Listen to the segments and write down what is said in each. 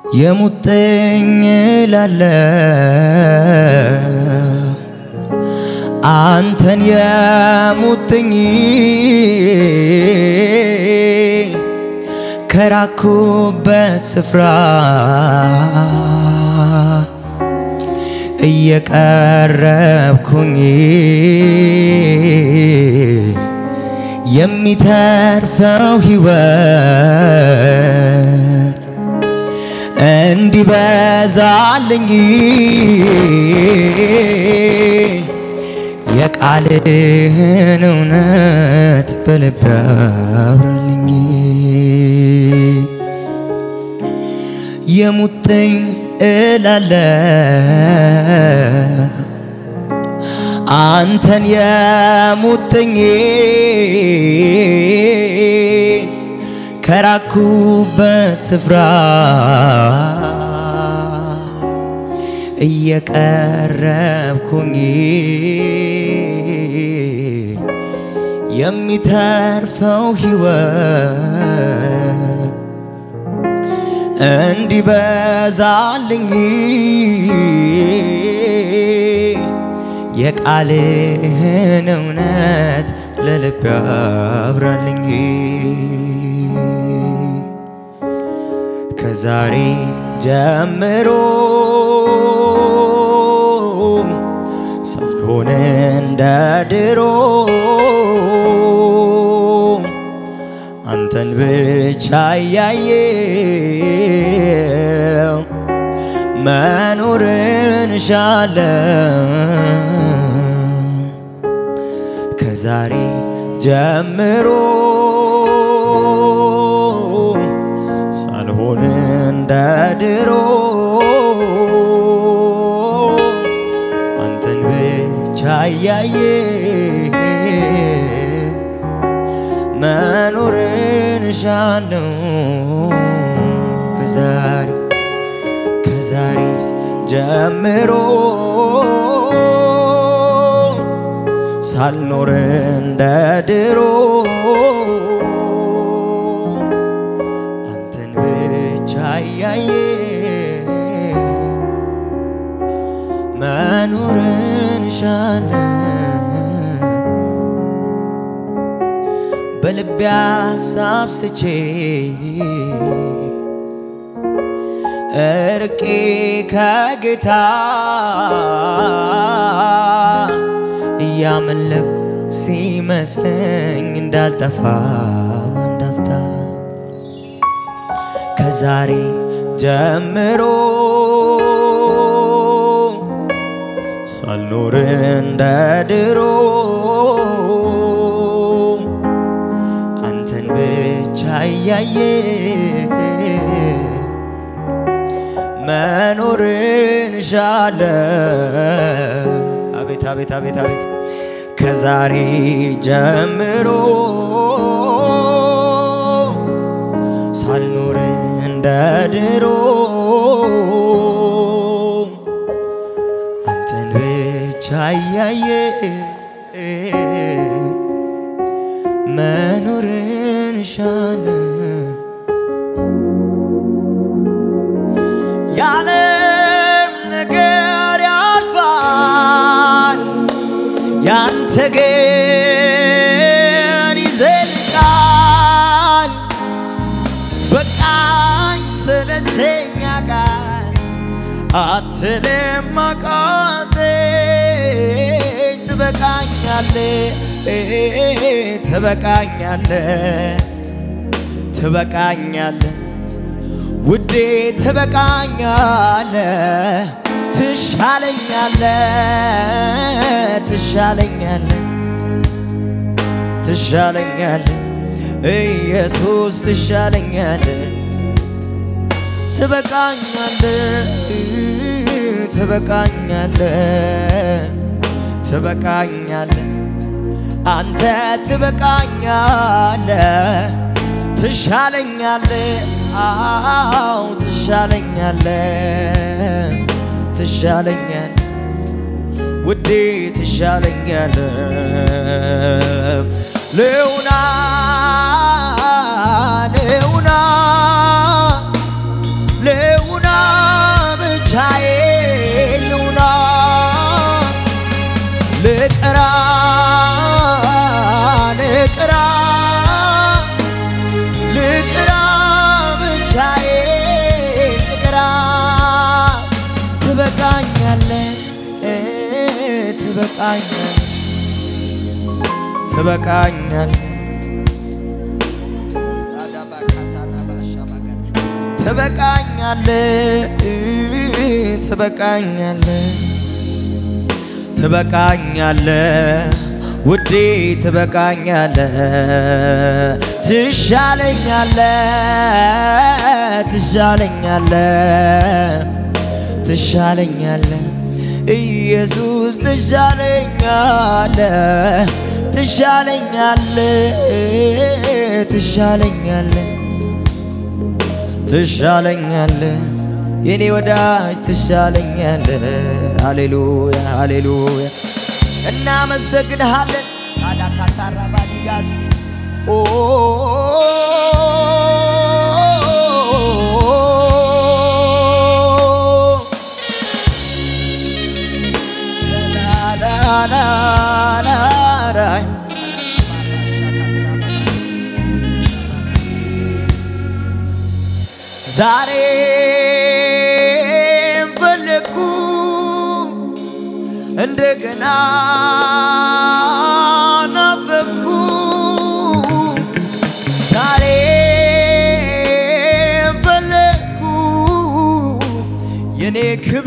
የሙጥኝ ላለ አንተን የሙጥኝ ከራኩበት ስፍራ እየቀረብኩኝ የሚተርፈው ሕይወት እንዲበዛልኝ የቃልህን እውነት በልቤ አብራልኝ የሙጥኝ እላለ አንተን የሙጥኝ ከራኩበት ስፍራ እየቀረብኩኝ የሚተርፈው ሕይወት እንዲበዛልኝ የቃልህን እውነት ለልቤ አብራልኝ ከዛሬ ጀምሮ ሳልሆን እንደ ድሮ አንተን ብቻ እያየው መኖርን ሻለው ከዛሬ ጀምሮ ሳልሆን እንደ ድሮ አንተን ብቻ እያየ መኖርን ሻለው ከዛሬ ከዛሬ ጀምሮ ሳልኖር እንደ ድሮ አንተን ብቻ እያየ መኖርን ሻለ በልቤ ሀሳብ ስቼ እርቄ ከጌታ እያመለኩ ሲመስለኝ እንዳልጠፋ አንዳፍታ ከዛሬ ጀምሮ ሳልኖር እንደ ድሮ አንተን ብቻ እያየ መኖርን ሻለ አቤት አቤት አቤት አቤት ከዛሬ ጀምሮ ሳልኖር እንደ ድሮ አንተን ብቻ እያየ መኖርን ሻለ ያለም ነገር ያልፋል ያንተ ግን ይዘልቃል። በቃኝ ስለተኛ ቃል አትልም አቃተኝ ትበቃኛለ ትበቃኛለ ትበቃኛለ ውዴ ትበቃኛለ ትሻለኛለ ትሻለኛለ ትሻለኛለ ኢየሱስ ትሻለኛለ ትበቃኛለ ትበቃኛለ ትበቃኛለ አንተ ትበቃኛለ ትሻለኛለ አው ትሻለኛለ ትሻለኛለ ውዴ ትሻለኛለ ልውና ልውና ልውና ብቻዬ ልውና ልቅራ ልቅራ ልቅራ ብቻዬ ልቅራ ትበቃኛለ ትበቃኛለ ትበቃኛለ ትበቃኛለ ትበቃኛለ ትበቃኛለ ውዴ ትበቃኛለ ትሻለኛለ ትሻለኛለ ትሻለኛለ ኢየሱስ ትሻለኛለ ትሻለኛለ ትሻለኛለ ትሻለኛለ የኔ ወዳጅ ትሻለኛለ ሃሌሉያ ሃሌሉያ እናመሰግንሃለን አዳካታራ ባዲጋስ ኦ ዛሬም ፈለግኩ እንደገና ናፈኩ ዛሬም ፈለግኩ የኔ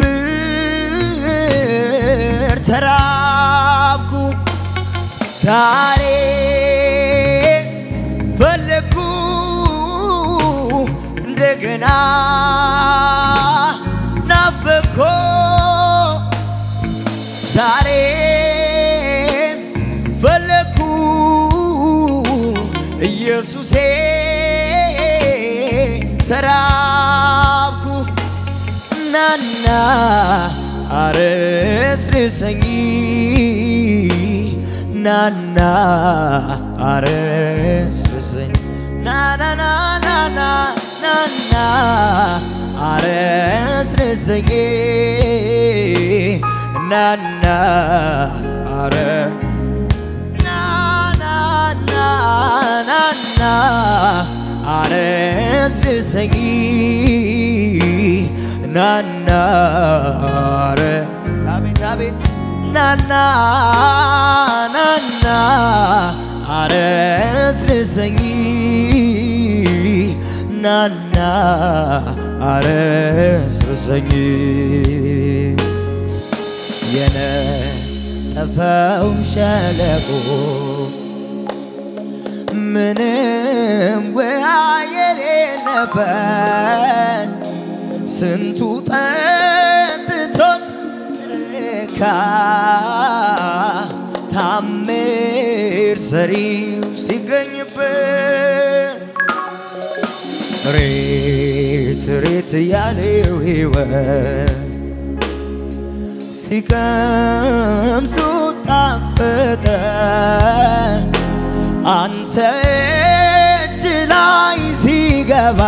ክብር ተራብኩ ዛሬ ፈለግኩ እንደገና ናፈኮ ዛሬ ፈለግኩ ኢየሱሴ ተራብኩ ናና አረስርሰኝ ናና አረስርሰኝ ናናናናና ናና አረስርሰኝ ናና አረ ናናናናና አረስርሰኝ ናና አረ አቤት አቤት ናና ናና አረስርሰኝ ናና አረስርሰኝ የነጠፈው ሸለቆ ምንም ውሃ የሌለበት ስንቱ ጠጥቶት ረካ ታምር ሰሪው ሲገኝበት ሬት ሬት ያለው ሕይወት ሲቀምሱ ጣፈጠ አንተ እጅ ላይ ሲገባ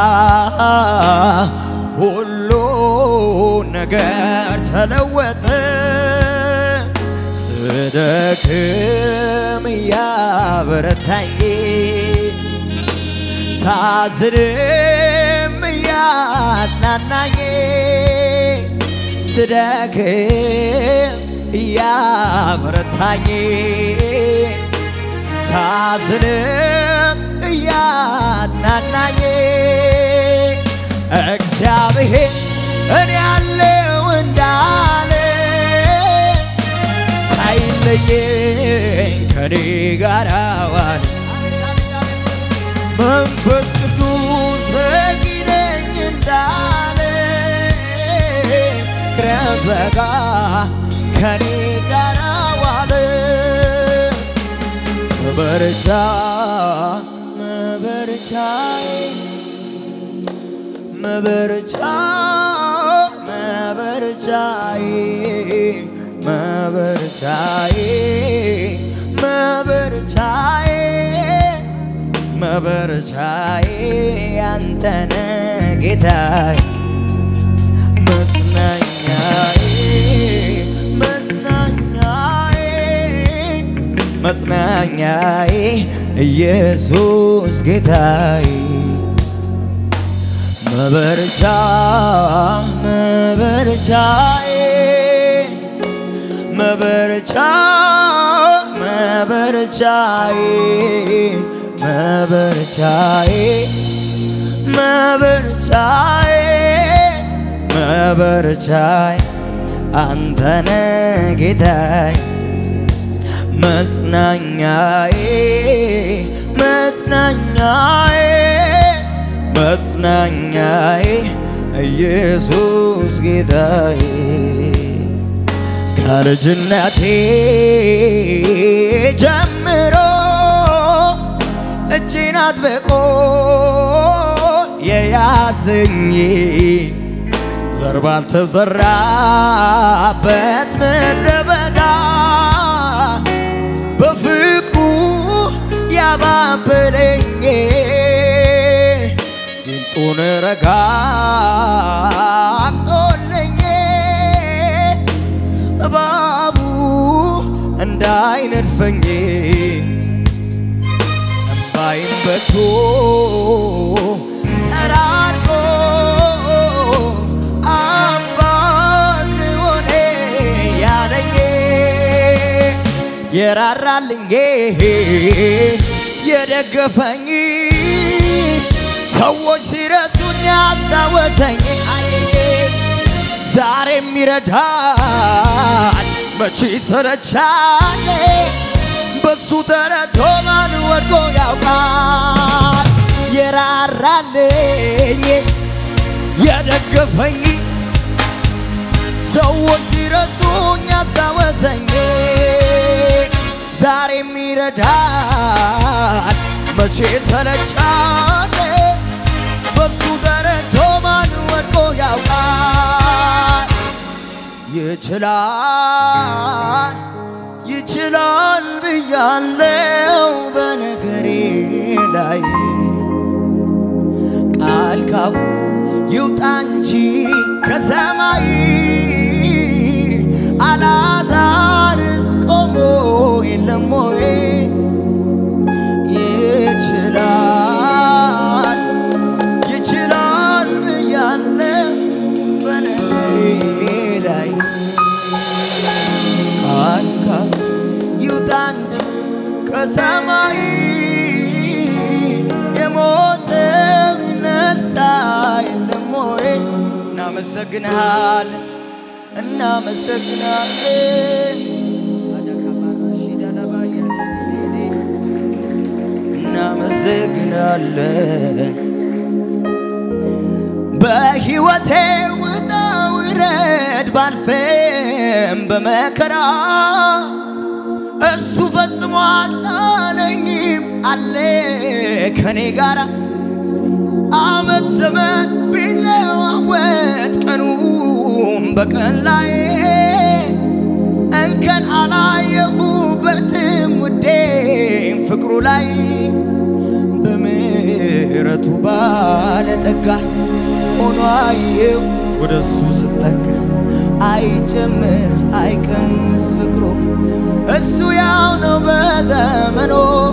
ሁሉ ነገር ተለወጠ። ስደክም እያበረታኝ ሳዝንም እያጽናናኝ ስደክም እያበረታኝ ሳዝንም እያጽናናኝ እግዚአብሔር እኔ ያለው እንዳለ ሳይለየኝ ከኔ ጋር ዋለ መንፈስ ቅዱስ በጊደኝ እንዳለ ክረምት በጋ ከኔ ጋር ዋለ መበረቻ መበረቻዬ መበረቻ መበረቻዬ መበረቻዬ መበረቻዬ መበረቻዬ አንተነ ጌታዬ መጽናኛዬ ኢየሱስ ጌታዬ መበረቻ መበረቻዬ መበረቻ መበረቻዬ መበረቻዬ መበረቻዬ መበረቻዬ አንተነ ጌታዬ መጽናኛዬ መጽናኛዬ መጽናኛዬ ኢየሱስ ጌታዬ ከልጅነቴ ጀምሮ እጄን አጥብቆ የያዘኝ ዘር ባልተዘራበት ምድረ በዳ በፍቅሩ ያባበለኝ ጊንጡን ረጋግጦልኝ እባቡ እንዳይነድፈኝ እምባይን በቶ ጠራርጎ አባት ሊሆኔ ያለኝ የራራልኝ የደገፈኝ ሰዎች ሲረሱኝ ያስታወሰኝ አየኝ ዛሬም ይረዳል መቼ ሰለቻል በሱ ተረድቶ ማን ወድቆ ያውቃል የራራልኝ የደገፈኝ ሰዎች ሲረሱኝ ያስታወሰኝ ዛሬም ይረዳል መቼ ሰለቻል በሱ ተረድቶ ማን ወድቆ ያውቃል ይችላል ይችላል ብያለው በነገሬ ላይ ቃል ካፉ ይውጣ እንጂ ከሰማይ አልዓዛርስ ቆሞ የለም ወይ ይችላል ይችላል ብያለ በነገሬ ላይ ቃል ካፉ ይውጣ እንጂ ከሰማይ የሞተው ይነሳ የለም ወይ? እናመሰግንሃለን እናመሰግናለን እናመሰግናለን በሕይወቴ ውጣ ውረድ ባልፌም በመከራ እሱ ፈጽሞ አልጣለኝም አለ ከኔ ጋራ አመት ዘመን ቢለዋወጥ ቀኑም በቀን ላይ እንከን አላየሁበትም ውዴም ፍቅሩ ላይ በምሕረቱ ባለጠጋ ሆኖ አየሁ ወደ እሱ ስጠጋ አይጨምር አይቀንስ ፍቅሩ እሱ ያው ነው በዘመኖ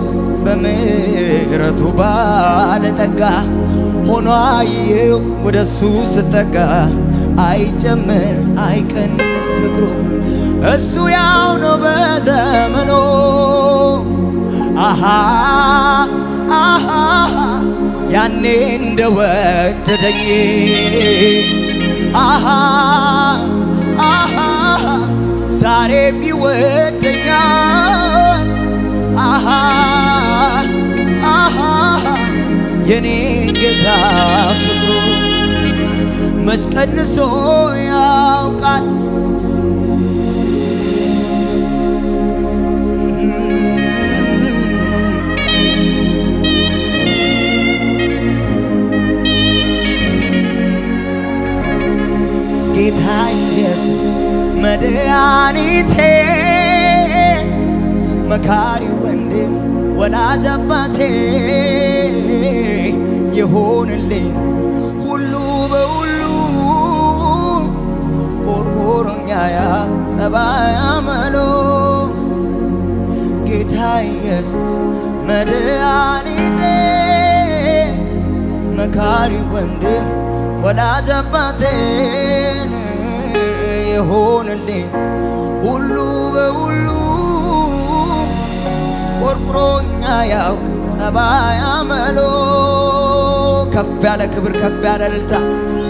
በምሕረቱ ባለጠጋ ሆኖ አየሁ ወደ እሱ ስጠጋ አይጨምር አይቀንስ ፍቅሩ እሱ ያው ነው በዘመኖ አሃ አሃ ያኔ እንደወደደኝ አሃ አሃ ዛሬም ይወደኛል አሃ አሃ የኔ ጌታ ፍቅሩ መች ቀንሶ ያውቃል ጌታ ኢየሱስ መድኃኒቴ መካሪ ወንድም ወላጅ አባቴ የሆንልኝ ሁሉ በሁሉ ቆርቆሮኛያ ጸባይ አመሎ ጌታ ኢየሱስ መድኃኒቴ መካሪ ወንድም ወላጅ አባቴን የሆንልኝ ሁሉ በሁሉ ቆርቁሮኛ ያውቅ ጸባይ አመሎ ከፍ ያለ ክብር ከፍ ያለ እልልታ